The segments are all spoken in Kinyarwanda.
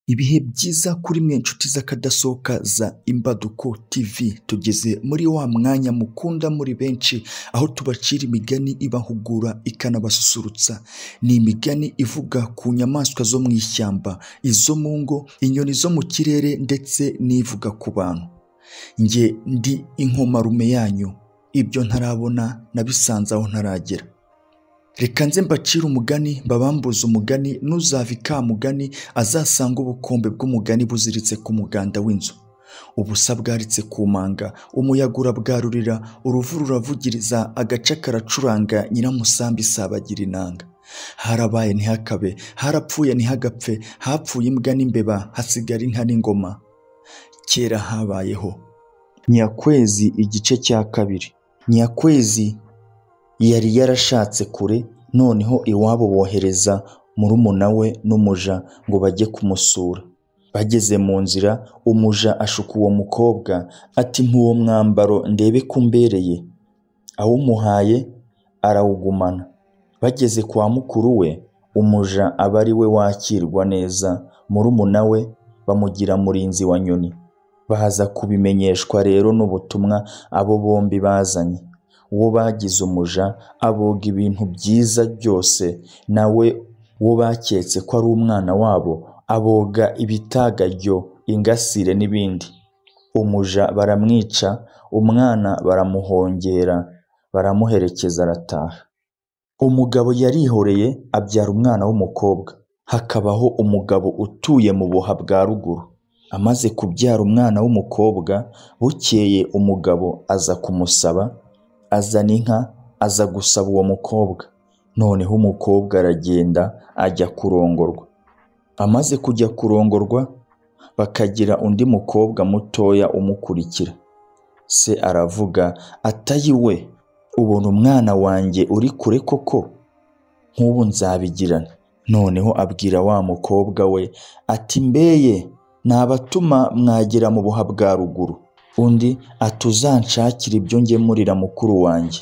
ibihe byiza kuri mwe nshuti z'akadasohoka za imbaduko tv tugeze muri wa mwanya mukunda muri benshi aho tubacira imigani ibahugura ikanabasusurutsa ni imigani ivuga ku nyamaswa zo mu ishyamba izo mu ngo inyoni zo mu kirere ndetse n'ivuga ku bantu njye ndi inkomarume yanyu ibyo ntarabona nabisanze aho ntaragera reka nze mbacire umugani mbabambuze umugani n'uzava ikamugani azasanga ubukombe bw'umugani buziritse ku muganda w'inzu ubusa bwaritse ku manga umuyaga urabwarurira uruvu ruravugiriza agace karacuranga nyiramusambi isabagira inanga harabaye ntihakabe harapfuye ntihagapfe hapfuye imbwa n'imbeba hasigara inka n'ingoma kera habayeho nyakwezi igice cya kabiri nyakwezi yari yarashatse kure noneho iwabo bohereza murumuna we n'umuja ngo bajye kumusura bageze mu nzira umuja ashuka uwo mukobwa ati ntuwo mwambaro ndebe ko umbereye awumuhaye arawugumana bageze kwa mukuru we umuja aba ari we wakirwa neza murumuna we bamugira murinzi wa nyoni baza kubimenyeshwa rero n'ubutumwa abo bombi bazanye uwo bagize umuja aboga ibintu byiza byose nawe uwo baketse ko ari umwana wabo aboga ibitagajyo ingasire n'ibindi umuja baramwica umwana baramuhongera baramuherekeza arataha umugabo yarihoreye abyara umwana w'umukobwa hakabaho umugabo utuye mu buha bwa ruguru amaze kubyara umwana w'umukobwa bukeye umugabo aza kumusaba azana inka aza gusaba uwo mukobwa noneho umukobwa aragenda ajya kurongorwa amaze kujya kurongorwa bakagira undi mukobwa mutoya umukurikira se aravuga atayi we ubona umwana wanjye uri kure koko nk'ubu nzabigirana noneho abwira wa mukobwa we ati mbeye nabatuma mwagera mu buha bwa ruguru undi ati uzanshakire ibyo ngemurira mukuru wanjye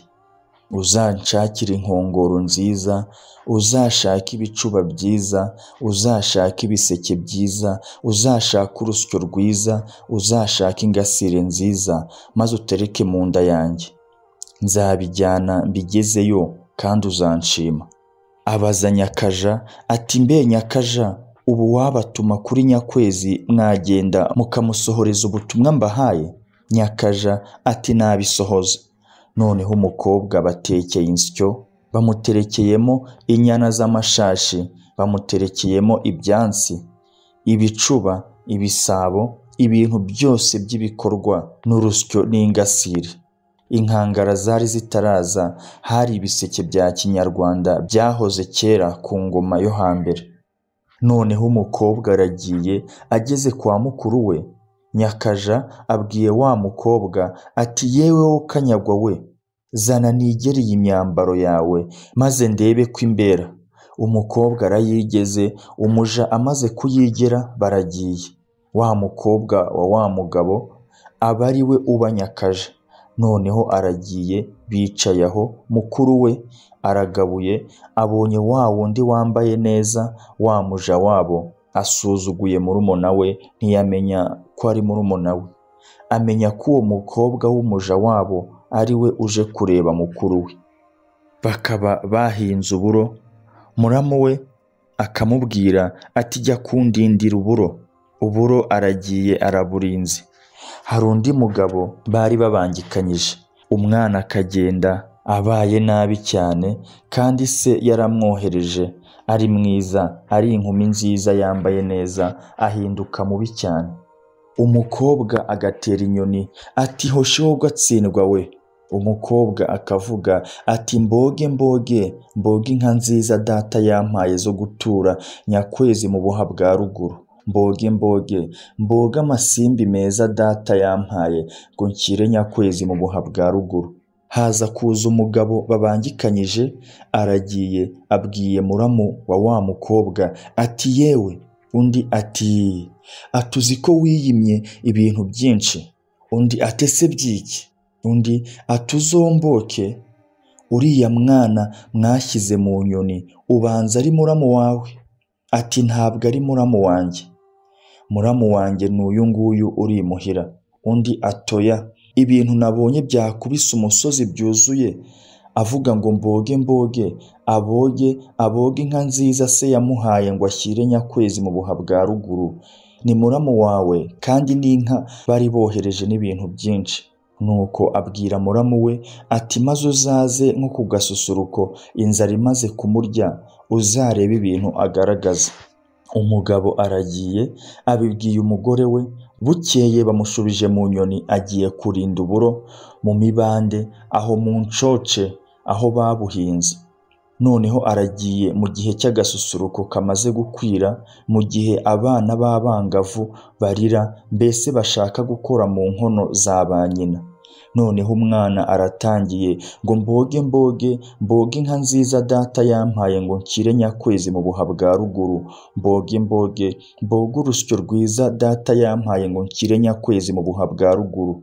uzanshakire inkongoro nziza uzashake ibicuba byiza uzashake ibiseke byiza uzashake urusyo rwiza uzashake ingasire nziza maze utereke mu nda yanjye nzabijyana mbigezeyo kandi uzanshima abaza nyakaja ati mbe nyakaja ubu wabatuma kuri nyakwezi mwagenda mukamusohoreza ubutumwa mbahaye nyakaja ati nabisohoza noneho umukobwa batekeye insyo bamuterekeyemo inyana z'amashashi bamuterekeyemo ibyansi ibicuba ibisabo ibintu byose by'ibikorwa n'urusyo n'ingasire inkangara zari zitaraza hari ibiseke bya kinyarwanda byahoze kera ku ngoma yo hambere noneho umukobwa aragiye ageze kwa mukuru we nyakaja abwiye wa mukobwa ati yewe wo kanyagwa we zana nigere iyi myambaro yawe maze ndebe ko imbera umukobwa arayigeze umuja amaze kuyigera baragiye wa mukobwa wa wa mugabo aba ari we uba nyakaja noneho aragiye bicaye aho mukuru we aragabuye abonye wa wundi wambaye neza wa muja wabo asuzuguye murumuna we ntiyamenya ko ari murumuna we amenya ko uwo mukobwa w'umuja wabo ari we uje kureba mukuru we bakaba bahinze uburo muramu we akamubwira ati jya kundindira uburo uburo aragiye araburinze hari undi mugabo bari babangikanyije umwana akagenda abaye nabi cyane kandi se yaramwohereje ari mwiza ari inkumi nziza yambaye neza ahinduka mubi cyane umukobwa agatera inyoni ati hosheho gatsindwa we umukobwa akavuga ati mboge mboge mboge inka nziza data yampaye zo gutura nyakwezi mu buha bwa ruguru mboge mboge mboge amasimbi meza data yampaye ngo nshyire nyakwezi mu buha bwa ruguru haza kuza umugabo babangikanyije aragiye abwiye muramu wa wa mukobwa ati yewe undi ati atuzi ko wiyimye ibintu byinshi undi atese byiki undi atuzomboke uriya mwana mwashyize mu nyoni ubanza ari muramu wawe ati ntabwo ari muramu wanjye muramu wanjye ni uyu nguyu urimuhira undi atoya ibintu nabonye byakubise umusozi byuzuye avuga ngo mboge mboge aboge aboge inka nziza se yamuhaye ngo ashyire nyakwezi mu buha bwa ruguru ni muramu wawe kandi n'inka bari bohereje n'ibintu byinshi nuko abwira muramu we ati maze uzaze nko ku gasusuruko inzara imaze kumurya uzarebe ibintu agaragaza umugabo aragiye abibwiye umugore we bukeye bamushubije mu nyoni agiye kurinda uburo mu mibande aho mu ncoce aho babuhinze noneho aragiye mu gihe cy'agasusuruko kamaze gukwira mu gihe abana b'abangavu barira mbese bashaka gukora mu nkono za ba nyina noneho umwana aratangiye ngo mboge mboge mboge inka nziza data yampaye ngo nshyire nyakwezi mu buha bwa ruguru mboge mboge mboge urusyo rwiza data yampaye ngo nshyire nyakwezi mu buha bwa ruguru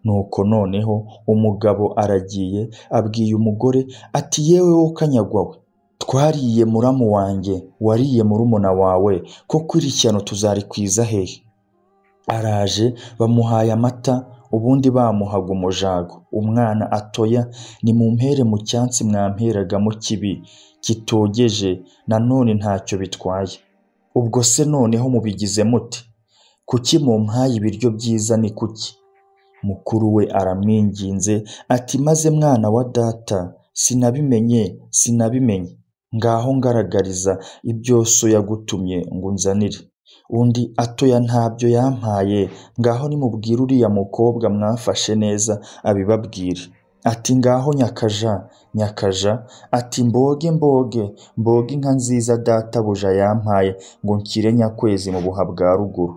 nuko noneho umugabo aragiye abwiye umugore ati yewe wowe kanyagwawe twariye muramu wanjye wariye murumuna wawe koko iri shyano tuzarikwiza hehe araje bamuhaye amata ubundi bamuhaga umujago umwana atoya nimumpere mu cyansi mwamperagamo kibi kitogeje nanone ntacyo bitwaye ubwo se noneho mubigize muti kuki mumpaye ibiryo byiza ni kuki mukuru we aramwinginze ati maze mwana wa data sinabimenye sinabimenye ngaho ngaragariza ibyo so yagutumye ngo unzanire undi atoya ntabyo yampaye ngaho nimubwire uriya mukobwa mwafashe neza abibabwire ati ngaho nyakaja nyakaja ati mboge mboge mboge inka nziza databuja yampaye ngo nshyire nyakwezi mu buha bwa ruguru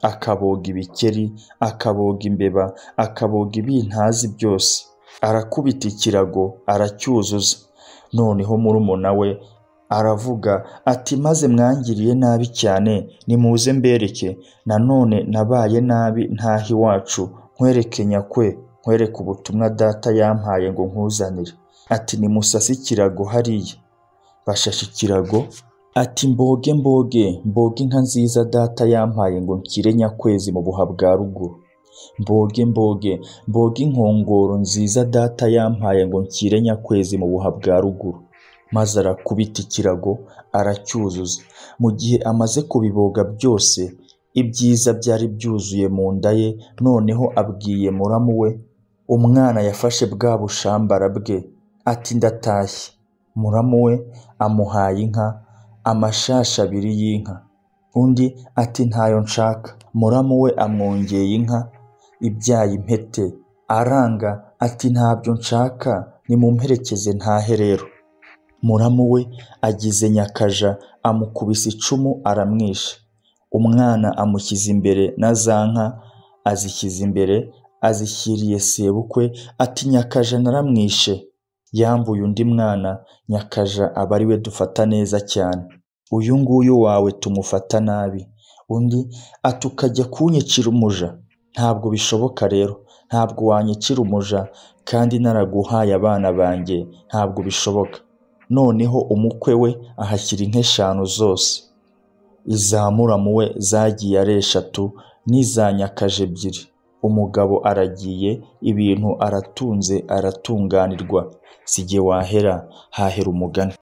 akaboga ibikeri akaboga imbeba akaboga ibintazi byose arakubita ikirago aracyuzuza noneho murumuna we aravuga ati maze mwangiriye nabi cyane nimuze mbereke nanone nabaye nabi ntaho iwacu nkwereke nyakwe nkwereke ubutumwa data yampaye ngo nkuzanire ati nimusase ikirago hariya bashashe ikirago ati mboge mboge mboge inka nziza data yampaye ngo nshyire nyakwezi mu buha bwa ruguru mboge mboge mboge inkongoro nziza data yampaye ngo nshyire nyakwezi mu buha bwa ruguru maze arakubita ikirago aracyuzuza mu gihe amaze kubiboga byose ibyiza byari byuzuye mu nda ye noneho abwiye muramu we umwana yafashe bwa bushambara bwe ati ndatashye muramu we amuhaye inka amashashi abiri y'inka undi ati ntayo nshaka muramu we amwongeye inka ibyaye impete aranga ati ntabyo nshaka nimumperekeze ntahe rero muramu we agize nyakaja amukubise icumu aramwisha umwana amushyize imbere na za nka azishyize imbere azishyiriye sebukwe ati nyakaja naramwishe yambuye undi mwana nyakaja aba ari we dufata neza cyane uyu nguyu wawe tumufata nabi undi ati ukajya kunyicira umuja ntabwo bishoboka rero ntabwo wanyicira umuja kandi naraguhaye abana banjye ntabwo bishoboka noneho umukwe we ahashyira inka eshanu zose iza muramu we zagiye ari eshatu n'iza nyakaje ebyiri umugabo aragiye ibintu aratunze aratunganirwa si jye wahera hahera umugani